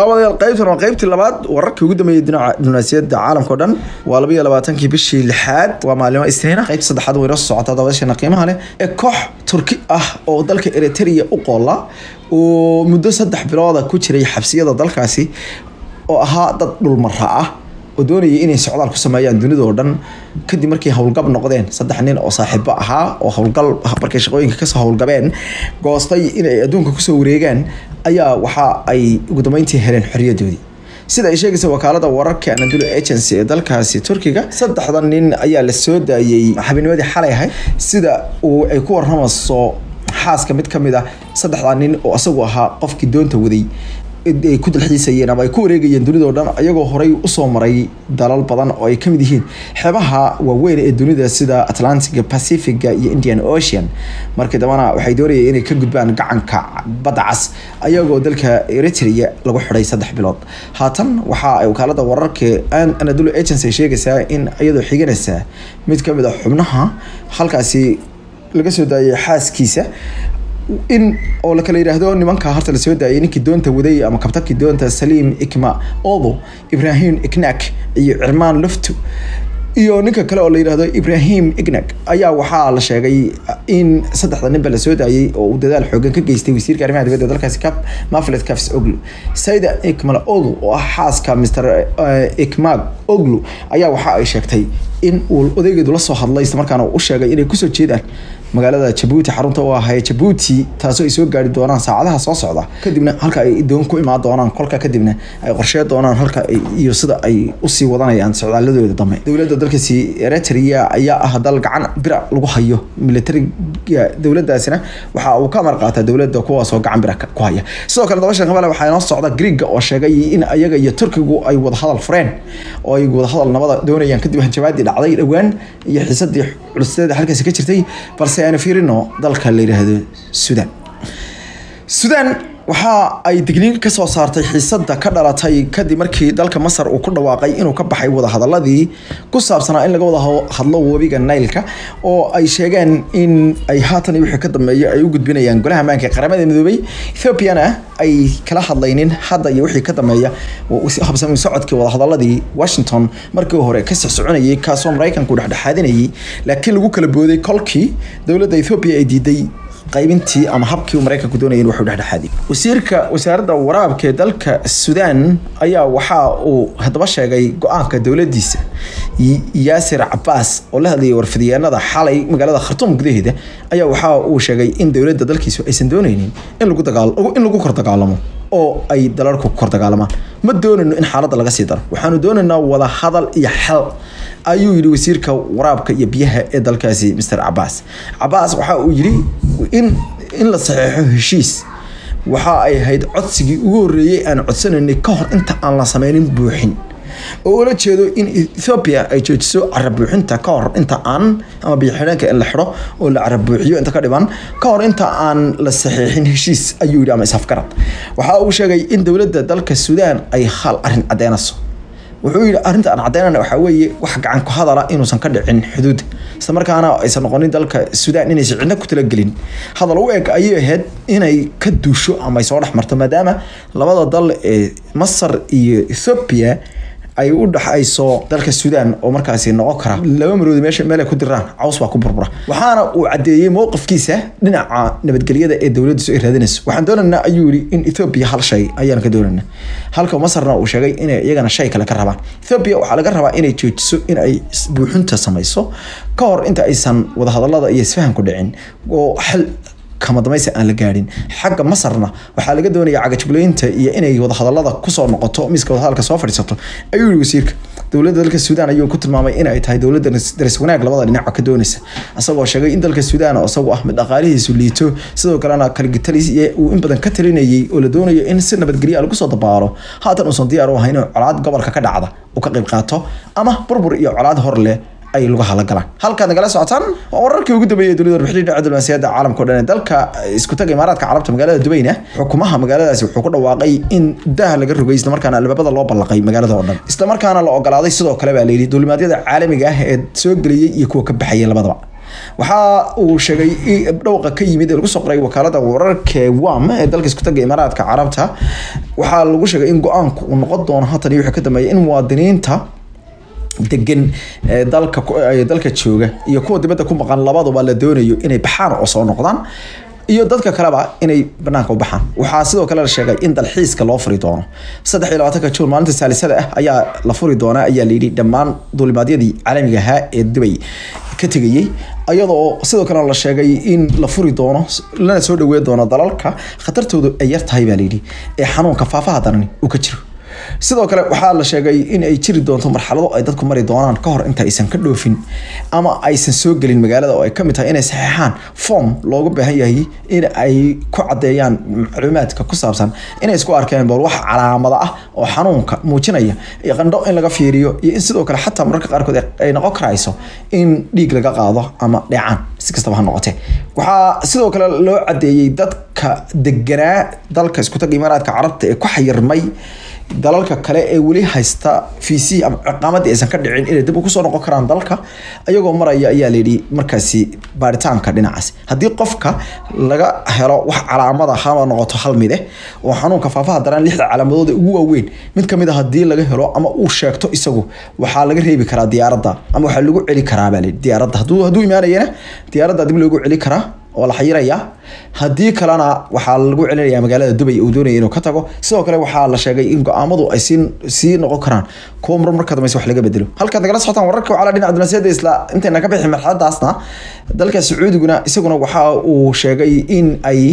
daawadayaal qaybtan waa qaybtii labaad wararkii ugu dambeeyey dhinaca diblomaasiyadda caalamka o dhan waa laba iyo labaatankii bishii lixaad waa maalimo isniina qaybta saddexaad way noo soo socotaa daawadayaasheena qiimaha leh ee koox turki ah oo dalka eritrea u qoola oo muddo saddex bilooda ku jiray xabsiyada dalkaasi oo ahaa dad dhulmara ah oo doonayay inay socdaal ku sameeyaan dunida oo dhan kadib markay howlgab noqdeen saddex nin oo saaxiibo ahaa oo howlgal markay shaqooyinka kasoo howlgabeen goostay inay adduunka kusoo wareegaan ayaa waxa ay ugu dambeyntii heleen xorriyadoodii sida ay sheegaysa wakaalada wararka anadulu agency ee dalkaasi turkiga saddexda nin ayaa la soo daayey xabinimadii xalay ahayd sida uu ay ku waramayso xaaska mid kamid ah saddexda nin oo isagu ahaa qofkii doonta waday ay ku dalxiisayeen ama ay ku wareegayeen dunida o dhan ayagoo horey usoo maray dalal badan oo ay kamid yihiin xeebaha waaweyn ee dunida sida atlantiga pacifiga iyo indian ocean markii dambana waxay doonayeen inay ka gudbaan gacanka badda cas ayagoo dalka eritrea lagu xidhay saddex bilood haatan waxa ay wakaalada wararka anadulu agency ay sheegaysaa in iyadoo xiganaysa mid kamid a xubnaha halkaasi laga soo daayay xaaskiisa in oo lakala yidhaahdo nimanka horta lasoo daayay ninkii doonta waday ama kabtabkii doonta saliim ikma odo ibrahim iknak iyo cirmaan luftu iyo ninka kale oo la yidhaahdo ibrahim ignak ayaa waxaa la sheegay in saddexda ninba lasoo daayay oo uu dadaal xoogan ka geystay wasiirka arrimaha dibadda dalkaasi cap maflet cafs oglu sayda ikmal odu oo ah xaaska mr ikmag oglu ayaa waxa ay sheegtay in uu odaygeedu la soo hadlay isla markaana u sheegay inay kusoo jeedaan magaalada jabuuti xarunta u ahay jabuuti taasoo ay soo gaari doonaan saacadaha soo socda kadibna halka ay doon ku imaan doonaan kolka kadibna ay qorshee doonaan halka iyo sida ay usii wadanayaan socdaaladooda dambe dowladda dalkaasi eritrea ayaa ah dal gacan bira lagu hayo militariga dowladaasina waxa uu ka amar qaataa dowladda kuwaasoo gacan bira ku haya sidoo kale dabashan qabale waxaa inoo socda griega oo sheegay in ayaga iyo turkigu ay wadahadal fureen oo ay wadahadal nabada doonayaan kadib hanjabaadii dhacday dhowaan iyo xiisadii culusteeda halkaasi ka jirtay balse aynu fiirino dalka la yidhaahdo sudan sudan waxa ay digniin ka soo saartay xiisada ka dhalatay kadib markii dalka masar uu ku dhawaaqay inuu ka baxay wadahadaladii ku saabsanaa in laga wada hadlo webiga nailka oo ay sheegeen in ay haatan iyo wixii ka dambeeya ay u gudbinayaan golaha ammaanka ee qaramada midoobay ethoobiana ay kala hadlaynin hadda iyo wixii ka dambeeya habsami socodkii wadahadaladii washington markii hore ka soconayay kaasoo maraykanku dhexdhexaadinayay laakiin lagu kala booday kolkii dowladda ethoobiya ay diiday qaybintii ama habkii uu maraykanku doonayay in wuxuu dhexdhexaadiyo wasiirka wasaaradda waraabka ee dalka sudan ayaa waxa uu haddaba sheegay go-aanka dowladdiisa yaasir cabaas oo la hadlayay warfidyaanada xalay magaalada khartuum gudaheeda ayaa waxa uu sheegay in dowladda dalkiisu aysan doonaynin in lagu dagaal in lagu kor dagaalamo oo ay dalalku kor dagaalamaan ma doonayno in xaaladda laga sii daro waxaanu doonaynaa wada hadal iyo xal ayuu yidhi wasiirka waraabka iyo biyaha ee dalkaasi mr cabaas cabaas waxa uu yidhi in in la saxeexo heshiis waxa ay ahayd codsigii ugu horreeyey aan codsanaynay ka hor inta aan la sameynin buuxin oo ula jeedo in ethoobia ay joojiso carabuuxinta ka hor inta aan ama biyoxidheenka in la xidho oo la carabuuxiyo inta ka dhiman ka hor inta aan la saxiixin heshiis ayuu yidhi ama isafgarad waxa uu sheegay in dowladda dalka suudaan ay hal arrin caddeynayso wuxuu yidhi arrinta aan caddeynana waxaa weeye wax gacan ku hadala inuusan ka dhicin xuduudda isla markaana aysan noqonin dalka suudaan inaysan cidna ku talagelin hadal u eg ayay ahayd inay ka duusho ama ay soo dhex marto maadaama labada dal ee masar iyo ethoobia ay u dhaxayso dalka suudaan oo markaasi noqon kara laba maroodi meesha meel ay ku diraan caws baa ku burbura waxaana uu caddeeyey mowqifkiisa dhinaca nabadgelyada ee dowladdiisu ay raadinayso waxaan doonaynaa ayuu yidhi in ethoobia hal shay ayaan ka doonaynaa halka masarna uu sheegay inay iyagana shay kale ka rabaan ethoobia waxaa laga rabaa inay joojiso in ay buuxinta samayso ka hor inta aysan wadahadalada iyo isfahanku dhicin oo xal kama damaysi aan la gaadhin xagga masarna waxaa laga doonaya cagajugleynta iyo inay wadahadalada kusoo noqoto miiska wadahadalka soo fadhiisato ayuu yihi wasiirka dowladda dalka suudaan ayuu ku tilmaamay in ay tahay dowladda daris wanaag labada dhinac ka doonaysa isagoo sheegay in dalka suudaan oo isagu ah mid dhaqaalihiisu liito sidoo kalena kaligitalis uu in badan ka talinayay oo la doonayo in si nabadgelya lagu soo dabaalo haatan uusan diyaar u ahayn inuu colaad gobolka ka dhacda uu ka qayb qaato ama burbur iyo colaad hor leh ay lagu halagalaan halkaad nagala socotaan waa wararkii ugu dambeeyay dunida warbixinii dhinaca diblomaasiyadda caalamka o dhan ee dalka isku taga imaaraadka carabta magaalada dubayna xukumaha magaaladaasi wuxuu ku dhawaaqay in daah laga rogay islamarkaana albaabada loo ballaqay magaalada oo dhan islamarkaana la ogolaaday sidoo kale baa layidhi duulimaadyada caalamiga ah ee soo geliyey iyo kuwa ka baxayay labadaba waxa uu sheegay dhawqa ka yimid ee lagu soo qoray wakaalada wararka wam ee dalka isku taga imaaraadka carabta waxaa lagu sheegay in go-aanku uu noqon doono haatan iyo wixii ka dambeeya in muwaadiniinta degan ee dalka dalka jooga iyo kuwa dibadda ku maqan labaduba la doonayo inay baxaan oo soo noqdaan iyo dadka kaleba inay banaanka u baxaan waxaa sidoo kale la sheegay in dalxiiska loo furi doono saddex iyo labaatanka juun maalinta saalisada ah ayaa la furi doonaa ayaa layidhi dhammaan duulimaadyadii caalamiga ahaa ee dubay ka tegayey iyadoo sidoo kale la sheegay in la furi doono lana soo dhaweyn doono dalalka khatartoodu ay yar tahay baa layidhi ee xanuunka faafaha darani uu ka jiro sidoo kale waxaa la sheegay in ay jiri doonto marxalado ay dadku mari doonaan ka hor inta aysan ka dhoofin ama aysan soo gelin magaalada oo ay kamid tahay inay saxeexaan form looga baahan yahay in ay ku cadeeyaan macluumaadka ku saabsan inay isku arkeen bal wax calaamada ah oo xanuunka muujinaya iyo qandho in laga fiiriyo iyo in sidoo kale xataa mararka qaarkood ay noqon karayso in dhiig laga qaado ama dheecaan si kastaba ha noqotee waxaa sidoo kale loo cadeeyey dadka deganaa dalka isku taga imaaraadka carabta ee ku xayirmay dalalka kale ee weli haysta vc ama ciqaamadii aysan ka dhicin inay dib kusoo noqon karaan dalka ayagoo maraya ayaa layidhi markaasi baaritaanka dhinacaas haddii qofka laga helo wax calaamada hama noqoto hal mid eh oo xanuunka faafaha daran lixda calaamadood ugu waaweyn mid kamid a haddii laga helo ama uu sheegto isagu waxaa laga reebi karaa diyaaradda ama waxaa lagu celi karaa baa layidhi diyaaradda hadduu hadduu imaanayana diyaaradda dib loogu celi karaa oo la xayirayaa haddii kalena waxaa lagu celinayaa magaalada dubay uu doonaya inuu ka tago sidoo kale waxaa la sheegay in go-aamadu ay sii sii noqon karaan kuwa mar marka dambeysa wax laga bedelo halkaad nagala socotaan wararka wacala dhinaca dunaasiyada isla intayna ka bixi marxaladaasna dalka sacuudiguna isaguna waxa uu sheegay in ay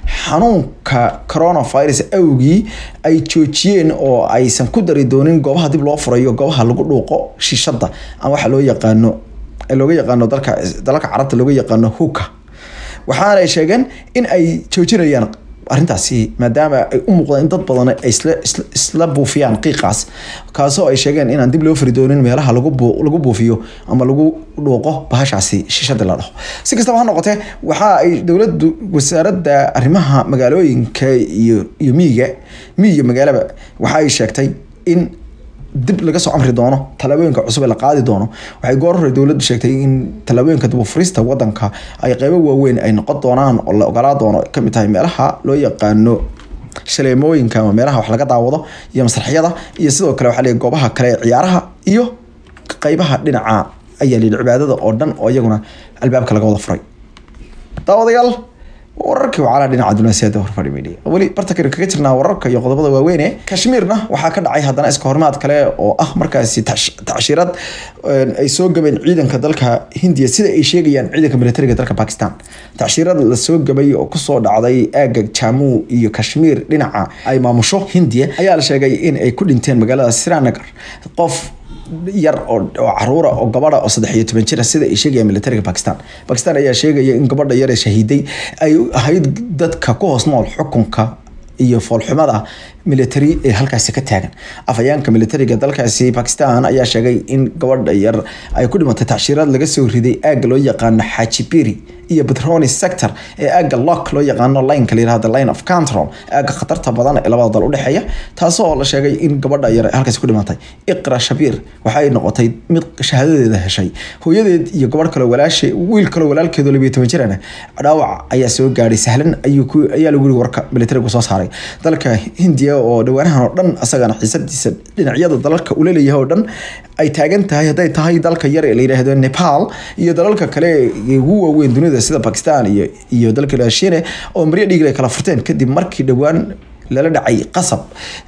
xanuunka coronavirus awgii ay joojiyeen oo aysan ku dari doonin goobaha dib loo furayo goobaha lagu dhuuqo shishada ama waxa loo yaqaano looga yaqaano dalka dalalka carabta looga yaqaano huka waxaana ay sheegeen in ay joojinayaan arrintaasi maadaama ay u muuqdaan in dad badan ay isla isla buufiyaan qiiqaas kaasoo ay sheegeen inaan dib loo furi doonin meelaha lagu lagu buufiyo ama lagu dhuuqo bahashaasi shishada la dhaho si kastaba ha noqotee waxa ay dowladdu wasaaradda arrimaha magaalooyinka iyo iyo miyiga miyiga magaalaba waxa ay sheegtay in dib laga soo amri doono tallaabooyinka cusub ee la qaadi doono waxay goor hore dowladdu sheegtay in tallaabooyinka dibufurista wadanka ay qeybo waaweyn ay noqon doonaan oo la ogolaa doono kamid tahay meelaha loo yaqaano shaleemooyinka ama meelaha wax laga daawado iyo masraxyada iyo sidoo kale waxaa leeyahay goobaha kale ee ciyaaraha iyo qeybaha dhinaca ayaa layidhi cibaadada oo dhan oo iyaguna albaabka laga wada furay daawadayaal wararkii wacala dhinaca dunaasiyada horfadhi media weli bartankan kaga jirnaa wararka iyo qodobada waaweyn ee kashmiirna waxaa ka dhacay haddana iska hormaad kale oo ah markaasi tacshirad ay soo gabeen ciidanka dalka hindiya sida ay sheegayaan ciidanka militariga dalka bakistan tacshirad lasoo gabay oo kusoo dhacday aaga jamuu iyo kashmiir dhinaca ay maamusho hindiya ayaa la sheegay in ay ku dhinteen magaalada srinagar qof yar oo caruura oo gabadha oo saddex iyo toban jira sida ay sheegayaan militariga bakistan bakistan ayaa sheegaya in gabadha yar ee shahiiday ay ahayd dadka ku hoos nool xukunka iyo foolxumada military ee halkaasi ka taagan afhayeenka militariga dalkaasi bakistan ayaa sheegay in gabadha yar ay ku dhimatay tacshiraad laga soo riday aagga loo yaqaano xajibiri iyo petroni sector ee aagga lock loo yaqaano lineka la yirahdo line of control aagga khatarta badan ee labada dal udhexeeya taasoo la sheegay in gabadha yar halkaasi ku dhimatay iqra shabiir waxay noqotay mid shahaadadeeda heshay hooyadeed iyo gabadh kale walaashe wiil kale walaalkeedo labiyo toban jirana dhaawac ayaa soo gaadhay sahlan ayuu ku ayaa lagu yiri warka militarigu soo saaray dalka hindiya oo dhawaanahan oo dhan asagana xiisadiisa dhinacyada dalalka ula leeyahay oo dhan ay taagan tahay hadday tahay dalka yar ee la yidhaahdo nepal iyo dalalka kale ee ugu waaweyn dunida sida bakistan iyo iyo dalka raashine oo maryo dhiig ay kala furteen kadib markii dhowaan lala dhacay qasab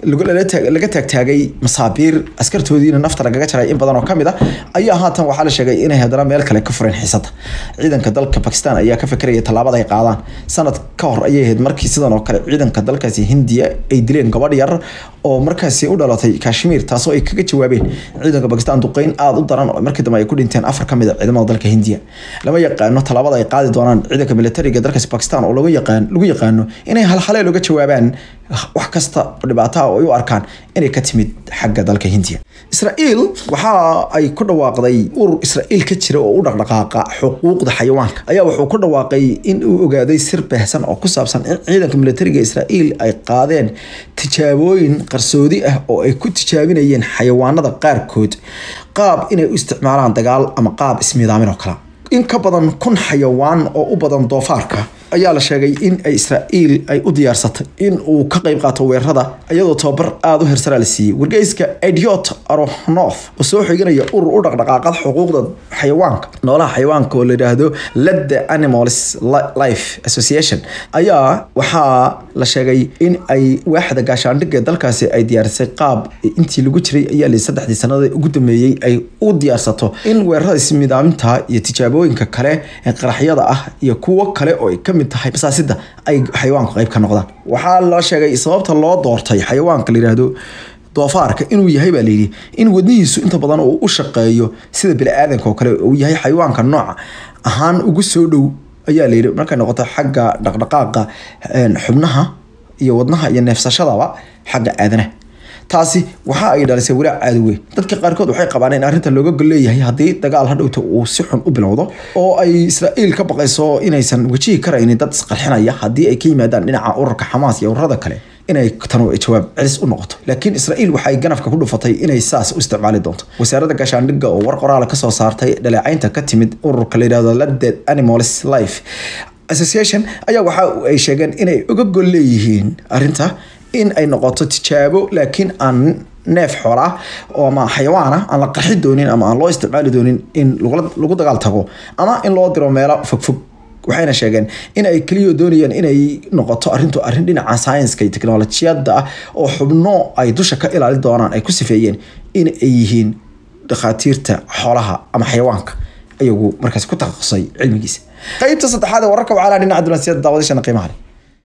laga taagtaagay masaabiir askartoodiina nafta lagaga jaray in badan oo kamid a ayaa haatan waxaa la sheegay inay haddana meel kale ka fureen xiisada ciidanka dalka bakistan ayaa ka fekeraya tallaabada ay qaadaan sanad ka hor ayay ahayd markii sidan oo kale ciidanka dalkaasi hindiya ay dileen gabadh yar oo markaasi u dhalatay kashmiir taasoo ay kaga jawaabeen ciidanka bakistan duqeyn aada u daran oo markii dambe ay ku dhinteen afar kamid a ciidamada dalka hindiya lama yaqaano tallaabada ay qaadi doonaan ciidanka militariga dalkaasi bakistan oo lagu yaqaan lagu yaqaano inay halhalee looga jawaabaan wax kasta oo dhibaataha oo ay u arkaan inay ka timid xagga dalka hindiya israa'iil waxa ay ku dhawaaqday urur israa'iil ka jira oo u dhaqdhaqaaqa xuquuqda xayawaanka ayaa wuxuu ku dhawaaqay in uu ogaaday sir baahsan oo ku saabsan in ciidanka militariga israa'iil ay qaadeen tijaabooyin qarsoodi ah oo ay ku tijaabinayeen xayawaanada qaarkood qaab inay u isticmaalaan dagaal ama qaab ismiidaamin oo kale in ka badan kun xayawaan oo u badan doofaarka ayaa la sheegay in ay israa'iil ay u diyaarsatay in uu ka qayb qaato weerarada iyadoo tababar aada u hersara la siiyey wargeyska idiot aronof oo soo xiganaya urur u dhaqdhaqaaqada xuquuqda xayawaanka noolaha xayawaanka oo la yidhaahdo ledde animals life association ayaa waxaa la sheegay in ay waaxda gaashaandhigga dalkaasi ay diyaarisay qaab intii lagu jiray ayaa li saddexdii sanada ugu dambeeyey ay u diyaarsato in weerarada ismidaaminta iyo tijaabooyinka kale ee qaraxyada ah iyo kuwo kale oo ay ka mid tahay basaasida ay xayawaanku qayb ka noqdaan waxaa la sheegay sababta loo doortay xayawaanka la yidhaahdo doofaarka inuu yahay baa layidhi in wadnihiisu inta badan uu u shaqeeyo sida bini-aadanka oo kale uu yahay xayawaanka nooca ahaan ugu soo dhow ayaa layidhi markay noqoto xagga dhaqdhaqaaqa xubnaha iyo wadnaha iyo neefsashadaba xagga aadanaha taasi waxa ay dhalisay walaac aada weyn dadka qaarkood waxay qabaan in arrinta looga gol leeyahay haddii dagaal hadhowta uu si xun u bilowdo oo ay israa'iil ka baqayso inaysan wajihi karaynin dad isqarxinaya haddii ay ka yimaadaan dhinaca ururka xamaas iyo ururada kale inay tanu jawaab celis u noqoto laakiin israa'iil waxay ganafka ku dhufatay inay saas u isticmaali doonto wasaaradda gaashaandhigga oo war qoraala kasoo saartay dhaleecaynta ka timid ururka la yidhahdo laded animals life association ayaa waxa ay sheegeen inay uga gol leeyihiin arrinta in ay noqoto tijaabo laakiin aan neef xoola oo ama xayawaana aan la qarxi doonin ama aan loo isticmaali doonin in lagu dagaal tago ama in loo diro meelo fogfog waxayna sheegeen in ay keliya doonayaan inay noqoto arrintu arrin dhinaca scienska iyo teknolojiyadda ah oo xubno ay dusha ka ilaali doonaan ay ku sifeeyeen in ay yihiin dhakhaatiirta xoolaha ama xayawaanka ayagu markaas ku takhasusay cilmigiisa qaybta saddexaad ee wararka wacaalaa dhinaca dunaasiyada daawadashana qiimaha leh